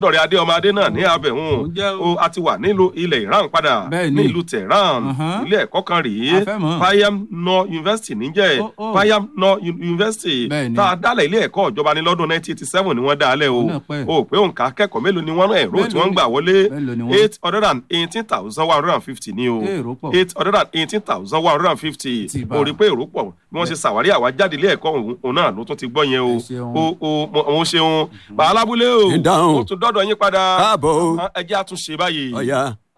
dọ̀rẹ́ adé ọmọ adé náà ní abẹ̀hún Ó jẹ́ o. o a ti wà nílùú ilẹ̀ Iran padà Bẹ́ẹ̀ ní ni. ìlú Tehran Uh-huh. ilé ẹ̀kọ́ kan rèé A fẹ́ mọ̀. Payam Nor University níjẹ́ Oh, oh. Payam Nor U- University Bẹ́ẹ̀ ni. tá a dálẹ̀ ilé ẹ̀kọ́ ìjọba ní lọ́dún 1987 ni wọ́n dá a lẹ̀ o Ó náà pẹ́. o pé òǹkà akẹ́kọ̀ọ́ mélòó ni wọ́n náà ẹ̀rọ tí Mélòó wọ́n ń ni- gbà wọlé mélòó ni wọ́n? eight hundred and eighteen thousand one hundred and fifty ni o Èrò pọ̀. eight hundred and eighteen thousand one hundred and fifty Ti bá. o rí pé èrò pọ̀ bí wọ́n ṣe ṣàwárí àwa jáde ilé ẹ̀kọ́ òun òun náà ló tún ti gbọ́ yẹn o Ẹ ṣeun. o o mo- mo ṣeun bàálàbúlé o Ìdáhùn. ó tún dọ́dọ̀ yín padà Káàbọ̀ o. ẹ jẹ́ àtúnṣe báyìí. ọ̀ya